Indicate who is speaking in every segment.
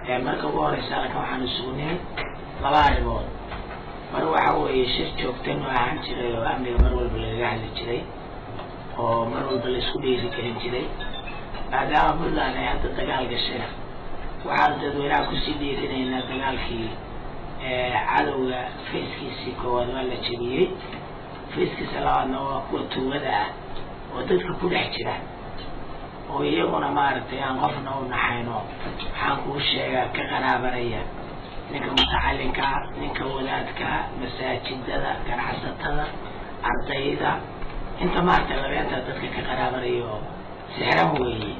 Speaker 1: marka ugu horeysa halkan waxaan isugu nimid laba arrimood mar waxa weeye shir joogtan oo ahaan jiray oo amniga mar walba lagaga hadli jiray oo mar walba la isku dhiiri gelin jiray maadaama puntland ay hadda dagaal gashayna waxaan dadweynaha kusii dhiirinaynaa dagaalkii cadowga fayskiisii koowaad waa la jebiyey fayskiisa labaadna waa kuwa tuugada ah oo dadka ku dhex jira oo iyaguna maaragtay aan qofna u naxayno waxaan kuu sheegaa ka qaraabanaya ninka mutacalinka ninka wadaadka masaajidada ganacsatada ardayda inta maaragtay labeenta dadka ka qaraabanaya oo sixran weeye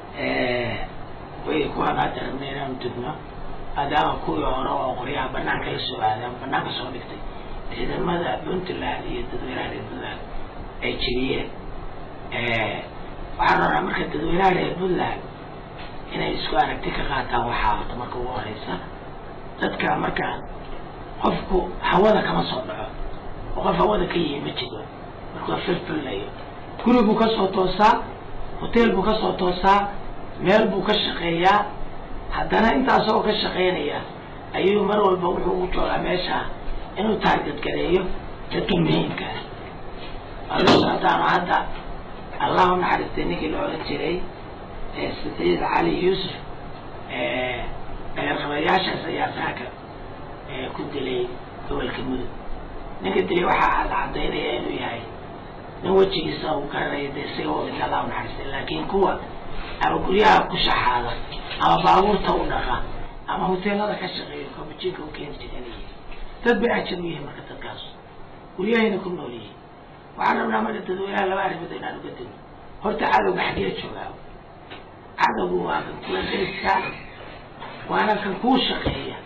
Speaker 1: way kuwaan hadda rabna inaanu dugno maadaama kuwii hore oo qoryaha banaanka la soo aadaan banaanka soo dhigtay ciidamada puntland iyo dadweynaha reer puntland ay jiriyeen waxaan rabnaa marka dadweynaha reer puntland inay isku aragti ka qaataan waxaa horta marka ugu horeysa dadka marka qofku hawada kama soo dhaco oo qof hawada ka yihi ma jiro markuu firfirlayo guri buu kasoo toosaa hotel buu kasoo toosaa meel buu ka shaqeeyaa haddana intaasoo ka shaqeynaya ayuu mar walba wuxuu u joogaa meesha inuu taarget gareeyo dadka muhiimka ah allo haddaanu hadda allah u naxariistay ninkii la odhan jiray saciid cali yuusuf qabayaashaas ayaa saaka ku dilay gobolka mudug ninka dilay waxaa la cadaynaya inuu yahay nin wejigiisa uu garanayo de isaga wabinta allah u naxariistay laakiin kuwa ama guryaha ku shaxaada ama baabuurta u dhaqa ama hoteelada ka shaqeeyo kabujinka u keeni jiranayay dad bay ajar u yihiin marka dadkaas guryahayna ku nool yihiin waxaan rabnaa marka dadweynaha laba arrimood inaan uga dino horta cadowga xaggee joogaa cadowgu waa kan kula deriska waana kan kuu shaqeeya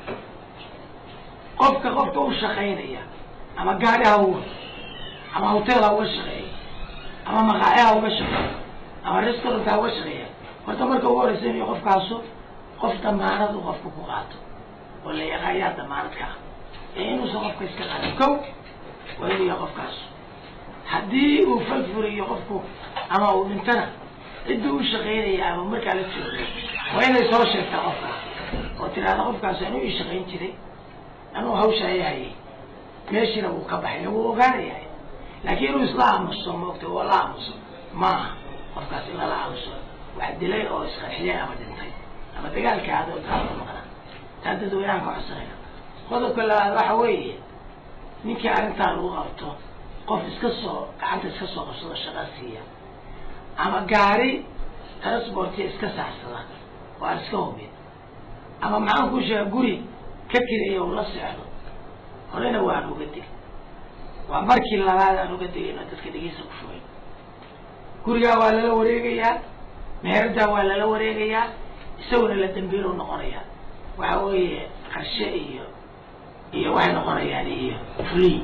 Speaker 1: qofka qofka u shaqaynaya ama gaari ha uga ama hotel ha uga shaqeeya ama maqaaci ha uga shaqeeya ama restaurant ha uga shaqeeya horta marka ugu horeysa inuu qofkaasu qof damaanadu qofka ku qaato oo la yaqaan yaa damaanad ka ah ee inuusan qofka iska qaadin kow waa inuu yahay qofkaasu haddii uu falfuriyo qofku ama uu dhintana ciddii u shaqaynaya ama markaa la jooga waa inay soo sheegtaa qofka oo tiraahda qofkaas anuu ii shaqayn jiray anuu hawshayahayay meeshiina wuu ka baxay wuu ogaanayahay laakiin inuu isla aamuso moogta oo la aamuso maaha qofkaas in lala aamuso wax dilay oo isqarxiyay ama dhintay ama dagaalka adoo daalka maqnaa taa dadweynaha ka codsanaya qodobka labaad waxa weeye ninkii arrintaa lagu qabto qof iska soo gacanta iska soo qabsado shaqa siiya ama gaari transportiya iska saarsada oo aan iska hubin ama maxaan ku sheega guri ka kiraya uu la seexdo horena waan uga dig waa markii labaad aan uga digayno dadka dhegeysa ku shugay gurigaa waa lala wareegayaa meeradaa waa lala wareegayaa isaguna la dambiilu noqonayaa waxa weeye qarshe iyo iyo waxay noqonayaan iyo free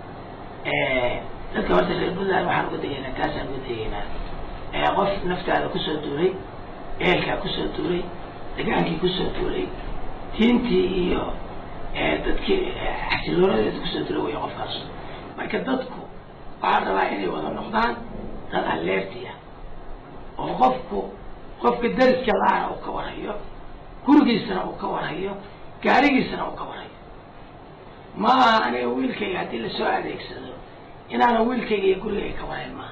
Speaker 1: dadka horta reer puntland waxaan uga degaynaa taasaan uga degaynaa qof naftaada kusoo duulay ehelkaa kusoo duulay degaankii kusoo duulay diintii iyo dadkii xasiloonadeeda kusoo duulay way qofkaas marka dadku waxaa rabaa inay wada noqdaan dad aleertiya oo qofku qofka dariska la-ana uu ka warhayo gurigiisana uu ka warhayo gaarigiisana uu ka warhayo ma aha aniga wiilkayga haddii lasoo adeegsado inaana wiilkayga iyo gurigayga ka warhayn maaha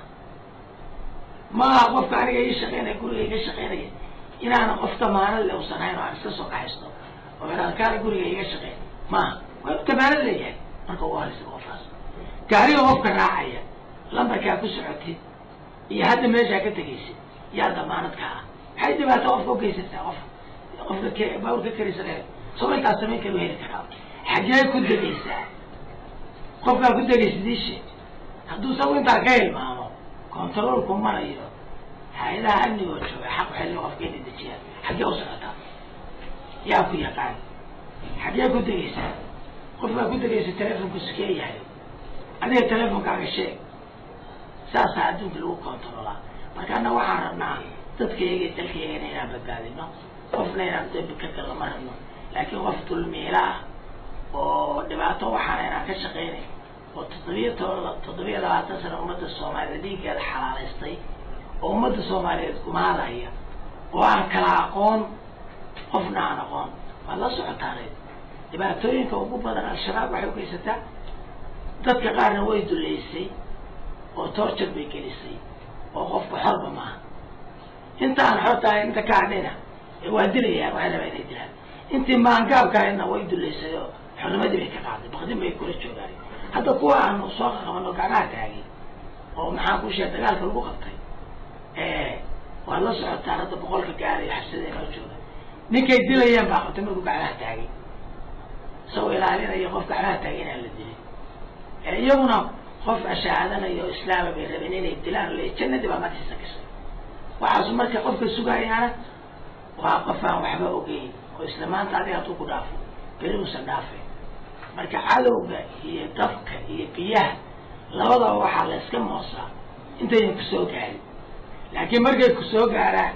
Speaker 1: ma aha qofka aniga ii shaqeynaya gurigayga shaqeynaya inaana qof damaanad le usan hayn oo aan iska soo kaxaysto oo kaana guriga iga shaqeyn maaha waa damaanad leeyahay marka ugu horeysa qofkaas gaariga qofka raacaya lambarkaa ku socotid iyo hadda meeshaa ka tegaysid yaa damaanad ka ah maxay dhibaato qofka ugeysataa qof qofka k baawur ka karaysan soo intaas samayn karu heli karaa xaggee ku degaysaa qofkaa ku degaysid ii sheeg hadduu sagu intaa ka hilmaamo controolku marayo hay-adaha amnigoo jooga xaq xilli qofka inay dejiyaan xaggee u socotaa yaa ku yaqaan xaggee ku degaysaa qofkaa ku degaysa telefonku sikee yahay adiga telefonkaaga sheeg saasaa adduunka lagu controlaa markaana waxaan rabnaa dadkayga dalkaygana inaan badbaadino qofna inaan dambi ka galno ma rabno laakiin qof dulmiila ah oo dhibaato waxaana inaan ka shaqaynay oo toddobiya to toddobiya labaatan sana ummadda soomaaliyed dhiiggeeda xalaalaystay oo ummadda soomaaliyeed gumaadaya oo aan kala aqoon qofna aan aqoon waad la socotaanay dhibaatooyinka ugu badan al-shabaab waxay ugeysataa dadka qaarna way duleysay oo torture bay gelisay oo qofka xorba maaha intaan xortahay inta ka hadhina waa dilayaan waxay rabaa inay dilaan intii maangaabka ahaydna way duleysay oo xornimadii bay ka qaaday bakdin bay kula joogaan hadda kuwa aanu soo qabano gacmaha taagay oo maxaan ku sheegay dagaalka lagu qabtay waad la socotaan hadda boqolka gaaray xabsada inoo jooga ninkay dilayeen baa qabtay markuu gacmaha taagay isagoo ilaalinaya qof gacmaha taagay inaan la dilin iyaguna qof ashaadanayo o islaama bay rabeen inay dilaan le jannadii baa madaxiisa gashay waxaasu marka qofka sugayaana waa qof aan waxba ogeyn oo isla maanta adiga hadduu ku dhaafo beri uusan dhaafay marka cadowga iyo dabka iyo biyaha labadaba waxaa la iska moosaa intaynan kusoo gaarin laakiin markay kusoo gaaraan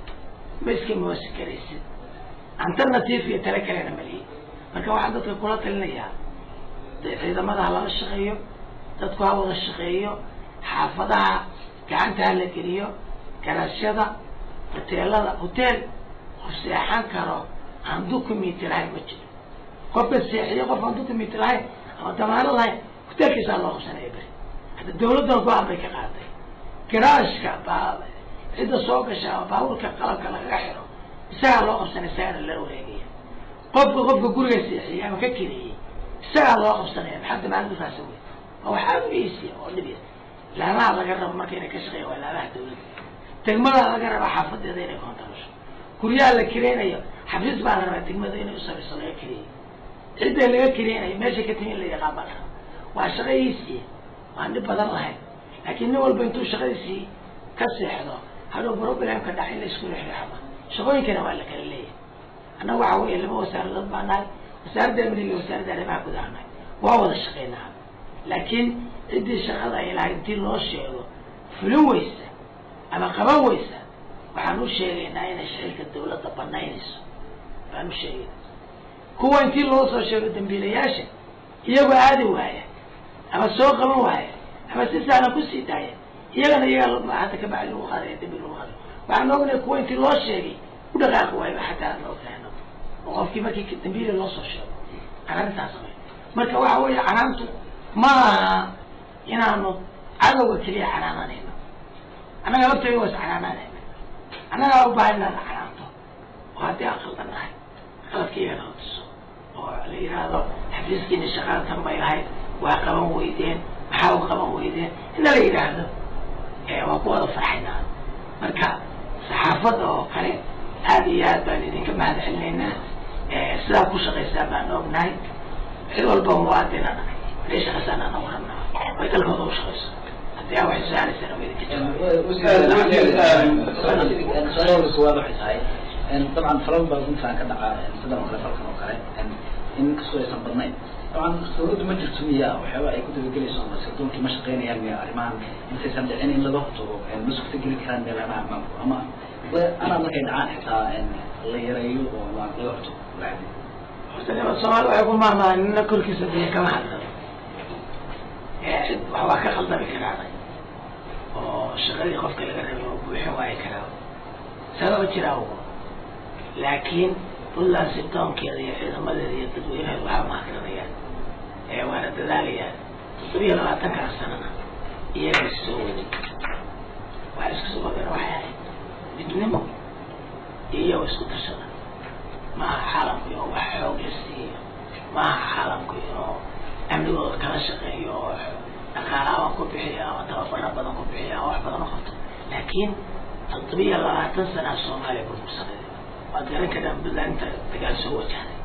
Speaker 1: ma iska moosi karaysid alternative iyo tale kalena malihi marka waxaan dadka kula talinayaa ciidamada ha lala shaqeeyo dadku ha wada shaqeeyo xaafadaha gacanta ha la geliyo garashada hoteelada hotel qof seexan karo aan documenti lahayn ma jiro qofka seexiyo qof aan documenti lahayn ama damaano lahayn hotelkiisaa loo qabsanaya beri hadda dawladdan go-aan bay ka qaaday garaashka baa cidda soo gasha ama baabuurka qalabka lagaga xiro isagaa loo qabsanaya isagana la wareegaya qofka qofka guriga seexiyey ama ka keliyey isagaa loo qabsanaya maxaa damaanadkaasa wey waa wax aada u eisiya oo dhibya laamaha laga rabo marka inay ka shaqeeya waa laamaha dawladda degmadaa laga rabaa xaafadeeda inay koontarasho guryaha la kireynayo xafiis baa la rabaa degmada inay usamayso laga kireyay cidda laga kireynayo meesha ka timi in la yaqaan baa la rabaa waa shaqadiisii waan dhib badan lahayn laakiin nin walba intuu shaqadiisii ka seexdo hadhow problemka dhac in la isku rixrixama shaqooyinkana waa la kala leeyahay annaga waxa weeye laba wasaaradood baa nahay wasaaradda amniga iyo wasaaradda arrimaha gudaha nahay waa wada shaqeynaa laakiin ciddii shaqada ay lahayd intii loo sheego fulin weysa ama qaban weysa waxaan u sheegaynaa inay shicilka dawladda banaynayso baan u sheegayna kuwa intii loo soo sheego dambiilayaasha iyagoo aadi waaya ama soo qaban waaya ama si saalan kusii daaya iyagana iyagaa hadda ka bacdi lagu qaadaya dambi lagu qaadayo waxaan ognahay kuwa intii loo sheegay u dhaqaaqi waayo xataa aan loo kahno oo qofkii markii dambiila loo soo sheego aan arrintaas samay marka waxa weeye canaantu ma aha inaanu cadowga keliya canaananayno annaga laftayda waa is canaananayna annagaa u baahan inaan canaanto oo haddii aan qaldan nahay qaladkaiga nala tuso oo la yidhaahdo xafiiskiina shaqada tan bay lahayd waa qaban weydeen maxaa u qaban weydeen ina la yidhaahdo waa ku wada farxaynaa marka saxaafadda oo kale aada iyo aad baan idinka mahad celinaynaa sidaa ku shaqaysaa baan ognahay cid walba muwaadina nahay haday shaqaysaan ana waranaa way dalkooda u shaqayso haddii aa waxay su-aalaysaan waa idinka
Speaker 2: su-aal waxay tahay dabcan falal baa intaan ka dhaca sidan oo kale falkan oo kale in kastoo aysan badnayn dabcan dawladdu ma jirto miya waxyaaba ay ku dabagelayso ama sirdoonki ma shaqeynayaan miya arrimahan intaysan dhicin in laga hortago ma suurta geli karaan meelaha amaanku ama anaa markay dhacaan xitaa la yareeyo oo laga hortago lacagdi
Speaker 1: horta nima soomaali waxay ku maarmaan nina korkiisa biyo kama hadlo cid waxbaa ka khaldami karaaday oo shaqadii qofka laga rabay oo buuxin waayi karaa sababa jiraa ugu laakiin puntland sirdoonkeeda iyo ciidamadeeda iyo dadweynaheeda waxaa mahadranayaan waana dadaalayaan toddobiyo labaatankaa sanana iyaga soo waday waa isku soo wadeen waxay ahayd midnimo iyo isku tashada maaha caalamku inuu wax xoog la siiyo maaha caalamku inuu amnigooda kala shaqeeyo oo dhaqaalaban ku bixiyo ama tababara badan ku bixiyo ama wax badan u qabto laakiin toddobiyo labaatan sanaa soomaaliya burbursaneed waad garan karaan puntland inta dagaal soo wajahday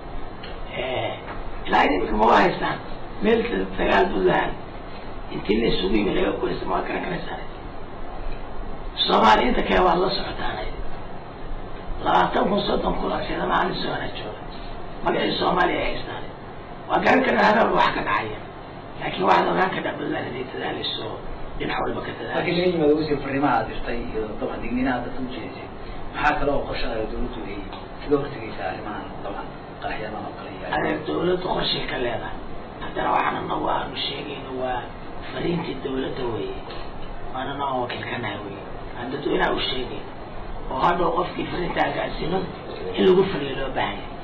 Speaker 1: ilaa idinka ma haystaan meel dagaal puntland intii la isugu yimi laga gulaysa ma waad garan karaysaan soomaaliya inta kale waad la socotaan labaatan kun soddon kun oo ciidama ani soona jooga magacii soomaaliya ay haystaan waa garan karnaa habeen wax ka dhacaya laakiin waxaad ogaan karnaa puntland inay dadaalayso dhinac walba ka
Speaker 2: markii
Speaker 1: dadaalayso
Speaker 2: laga yimaado wasiir fariimaha aad dirtay iyo dabcan digniinaha dadka ujeedisay maxaa kale oo qorshaha dawladdu ay kaga hortegaysaa arrimahan dabcan qaraxyadan oo kale iyo
Speaker 1: adeer dawladdu qorshay ka leedahay haddana waxaan anagu aanu sheegayno waa fariintii dawladda weeye waana noo wakiil ka nahay wey aan dadweynaha u sheegayno oo hadhow qofkii fariintaa gaarsiino in lagu fuliyo loo baahan yahay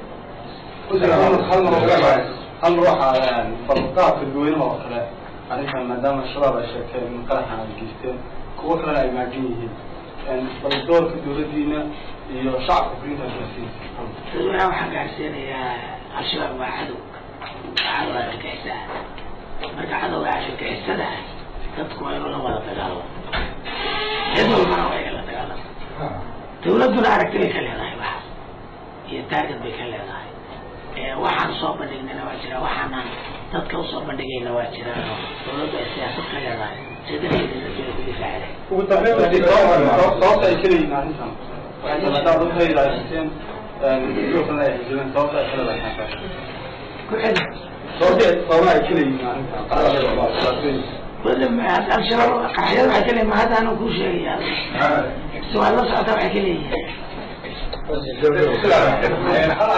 Speaker 3: hal waxaa farqaabka dadweynaha oo kale arrintan maadaama shabaab ay sheegteen in qaraxan ay geysteen kuwo kalena ay maagan yihiin bal doorka dawladdiina iyo shacabka fariinta gaarsiin
Speaker 1: dadweynaha waxaan gaarsiinayaa al-shabaab waa cadow waa cadow argagixisa marka cadowga argagixisada ah dadku waa inuu la wada dagaalamo cid walbana waa inay la dagaalamo dawladduna aragti bay ka leedahay waxaas iyo taarget bay ka leedahay waxaan soo bandhignayna waa jira waxaanaan dadka usoo bandhigayna waa jira dawladdu ay siyaasad ka leedahay sidaeeda ku difaacda
Speaker 3: ugu dambeyn sababta ay kaleeyihin arrintan maadaama dadka ay ilaaliseen sidoo kalena ay xijireen sababta ay kale lahayn
Speaker 1: ku celi
Speaker 3: sababta sababa ay kaleeyihin arrintan
Speaker 1: al-shabaab qaraxyada waxay ka leeyihin ma hadda anuu kuu sheegaya si waad la socota waxay ka leeyihin